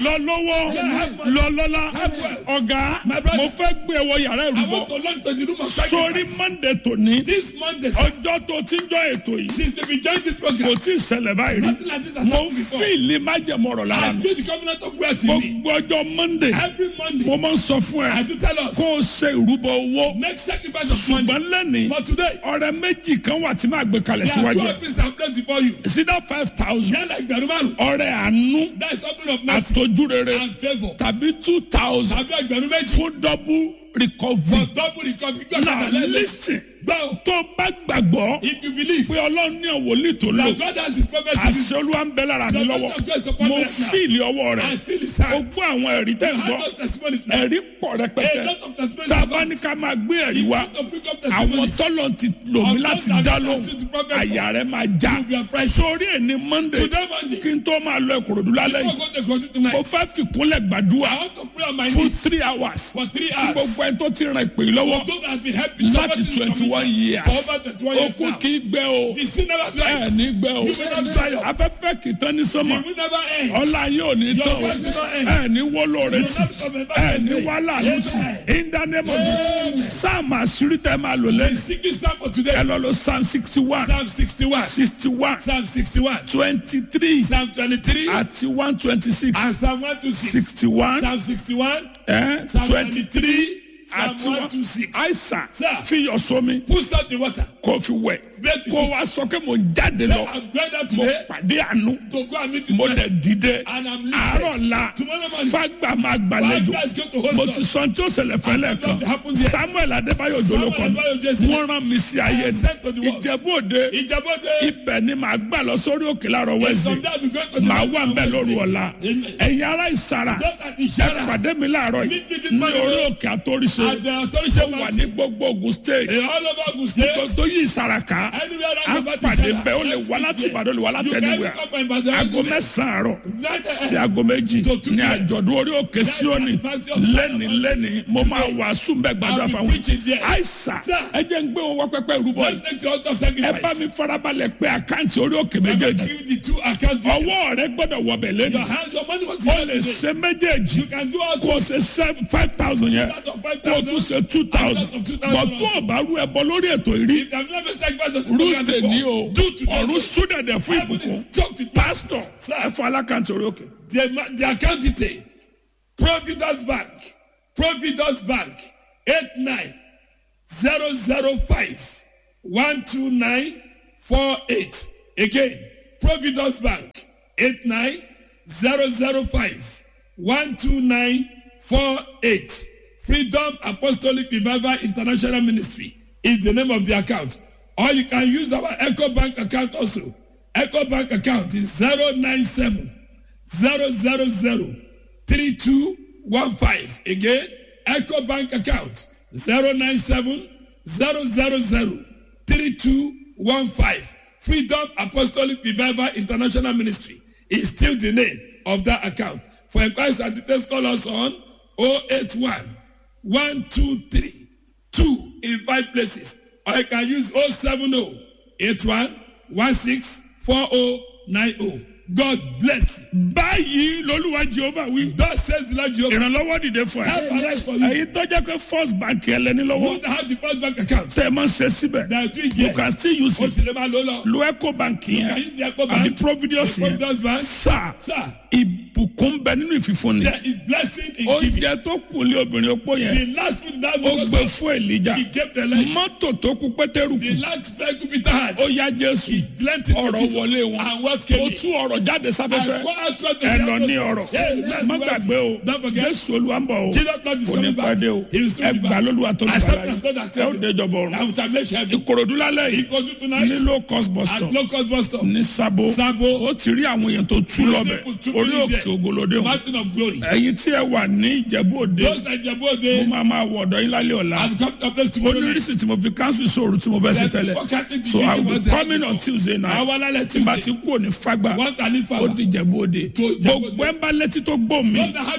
lọ lọ́wọ́ lọ lọ́lá ọ̀gá mo fẹ́ gbé wọ yàrá I ìrúbọ want to launch to the room of sórí sacrifice. monday tòní This Monday, ọjọ́ tó ti ń jọ ètò yìí since we joined this kò program, tí ì ṣẹlẹ̀ báyìí rí nothing like this has mo happened before. fíìlì májẹ̀mọ̀rọ̀ lára I mi feel the covenant of wealth in me. gbogbo ọjọ́ monday Every mo Monday, máa ń sọ fún I ẹ do tell us, kó o ṣe ìrúbọ owó make sacrifice of money. ṣùgbọ́n lẹ́nìí But today, ọ̀rẹ́ méjì kan wà tí máa gbé kalẹ̀ there are síwájú two ẹ̀ offices that placed before you. sídá five thousand They are like Berumaru. ọ̀rẹ́ àánú That is offering of mercy àtọ́júrere and favor. tàbí two thousand Tàbí ẹgbẹ̀rún méjì. fún double recovery For double recovery. Gbọ́ now kàtà lẹ́lẹ̀. listen Gbọ́ tó bá gbàgbọ́ if you believe pé ọlọ́run ní òwòlí tó lò that God has his prophet to àṣẹ you. olúwa ń bẹ lára mi The lọ́wọ́ prophet of God is upon mo me right now. fíìlì ọwọ́ rẹ̀ I feel his o hand. gbọ́ àwọn ẹ̀rí tẹ̀ ń I gbọ́ have those testimonies now. ẹ̀rí pọ̀ A rẹpẹtẹ lot of testimonies tá a have bá come. ní ká máa gbé ẹ̀rí wá To bring up àwọn testimonies. tọ́lọ̀ ti lò mí Of láti those that dá God lóhùn has used to prophet for. àyà rẹ̀ máa já You will be afraid. sórí ẹ̀ ní monday Today Monday, kí n tó máa lọ ìkòròdú lálẹ́ before yìí I go to Kogi mo tonight, fẹ́ fìkúnlẹ̀ gbàdúrà I want to pray on my fún knees three hours for three tí hours. gbogbo ẹni tó ti ràn ìpè yìí lọ́wọ́ For those that have been helping láti somebody in the twenty one community years for over 21 years okun now. kì í gbẹ o The sin never ẹ dries. ní gbẹ o You will not dry up. afẹ́fẹ́ kì í tán ní sọ́mọ̀ You will never end. ọlá yóò ní Your tán o work will not end. ẹ ní wọ́lọ́ rẹ You will tì not come back ẹ and ní pray. wàhálà ló tì in the name of Jesus sáàmù àṣírí tẹ́ máa lò The lẹ́yìn secret psalm for ẹ today. lọ lọ psalm sixty one Psalm 61. sixty one Psalm 61. twenty three Psalm 23. àti one twenty six And Psalm 126. sixty one Psalm 61. Psalm twenty three 23. Psalm àti one 126. àìsàn Sir. fi yọ sómi Put salt in water. kó fi wẹ̀ Break with kó it. wá sọ pé mo ń jáde Say, lọ I'm going out mo today pàdé àánú to go and meet with mo mercy. dẹ̀ dìde And I'm àárọ̀ lifted. la Tomorrow morning. fagbà máa Five gbàlejò guys go to host mo us. ti sọ tí ó ṣẹlẹ̀ fẹ́lẹ̀ kan What happened there? samuel adébáyọ̀ Samuel jolókan Adébáyọ̀ Jesse. wọ́n rán mi sí ayé am sent to the world. ìjẹ̀bú òde Ìjàbọ̀dé. ibẹ̀ ni màá gbà lọ sórí òkè láàárọ̀ wẹ́sì Someday I'll be going to the màá mountain wà ń on bẹ̀ lóru Wednesday. ọ̀la Amen. ẹ̀yin ará ìsara Those at ẹ Ishara. pàdé mi láàárọ̀ yìí Meet me this ní morning. orí òkè àtòríṣe At the authority ó wà ní gbogbo ogun state Eh, all over Ogun State. kò tó yí ìsara ká Anywhere á around about pàdé Ishara. bẹ́ẹ̀ ó lè Let's wá meet láti there. ìbàdàn ó lè wá láti You can ẹnìwẹ̀ pick up my Ìbàdàn aago argument. mẹ́sàn-án àárọ̀ That, eh, sí aago méjì To two ní p.m. àjọ̀dún orí òkè síónì lẹ́ni lẹ́ni mo máa wàásù bẹ́ẹ̀ gbàdúrà I'll be fáwọn preaching there. àìsà Sir. ẹ jẹ́ ń gbé wọn wá pẹ́pẹ́ ìrúbọ yìí Don't take the altar of ẹ bá sacrifice. mi farabalẹ̀ pé àkáǹtì orí òkè I'm going to méjèèjì give you the two account details. ọwọ́ rẹ gbọ́dọ̀ wọbẹ̀ lẹ́nu Your hand, your money was ó given lè today. ṣe méjèèjì You can do all kó o ṣe seven five thousand yẹn Out of five kó o tún thousand. ṣe two thousand Out of two bọ̀ thousand tó o bá rú ẹbọ lórí ètò ìrí If I've never sacrificed on the program rúùtè ní o before, do today. ọ̀run súdẹ̀dẹ̀ fún Heaven ìbùkún is choked with pásítọ̀ Sir. ẹ fọ alákàntì orí òkè. The, the account detail. Providence Bank. Providence Bank. 89 12948. Again, Providence Bank. 89 12948. Freedom Apostolic Revival International Ministry is the name of the account. Or you can use our Echo Bank account also. Echo Bank account is 097 000 3215. Again, Echo Bank account 097 000 3215. Freedom Apostolic Revival International Ministry is still the name of that account. For inquiries and details, call us on 081 123 2 in five places. Or you can use 070 81 16 4090. God bless you. báyìí lolúwa jehova wí. Thus says the Lord Jehovah. ìrànlọ́wọ́ dìde fún Help ẹ. arise for you. èyí tó jẹ́ pé first bank ẹlẹ́ni Who lọ́wọ́ have the first bank account? tẹ́ ẹ máa ń ṣe síbẹ̀. That are doing you here. can still use O it. sì lè máa lò lọ. lo eco bank Can yẹn you the Echo àbí Bank? providence The yẹn. Providence Bank? sáà Sir, ìbùkún bẹ nínú ìfìfúnni. there is blessing in giving. oúnjẹ tó kù lé obìnrin opó yẹn. The last food that ó was gbé fún èlìjà. she gave the lunch. mọ́tò tó kú pétérù The kù. last vehicle Peter had. ó yá jésù. Lent it to ọ̀rọ̀ Jesus. wọlé wọn. And what ó came in? tú ọ̀rọ̀ jáde And sáfẹ́fẹ́. go out to the ẹ lọ ní atmosphere. ọ̀rọ̀. Yes, that's má right. gbàgbé o. Don't forget. jésù olúwa ń bọ̀ o. Jesus Lord is kò ní coming back. pàdé o. He will soon ẹ be gbà back. lólúwa tó lù Accept bàlá him as Lord and yìí. ẹ ó Savior. déjọba ọ̀run. I will make heaven. ìkòròdú lálẹ́ He yìí. goes to tonight ní low cost bus at stop. local bus stop. ní sabo. Sabo. ó ti rí àwọn èèyàn tó tú You lọ́bẹ̀. see people orí trooping òkè there. ògolódé o. Mountain of glory. ẹ̀yin tí ẹ wà ní ìjẹ̀bú òde. Those that Jebu mo Ode, máa máa wọ ọ̀dọ̀ yín lálẹ́ ọ̀la. I've come to a place tomorrow night. onírìsì tí mo fi cancel sóòrù tí mo fẹ́ sí That tẹ́lẹ̀. people can't think to so think i will be about it. coming on tuesday night. Àwọn alálẹ̀ tí n bá ti Tuesday. kú òní fagbá. One can live ó forever. di ìjẹ̀bú òde. To Ìjẹ̀bú Òde. gbogbo ẹ̀ ń bá létí tó gbó mi. Those that have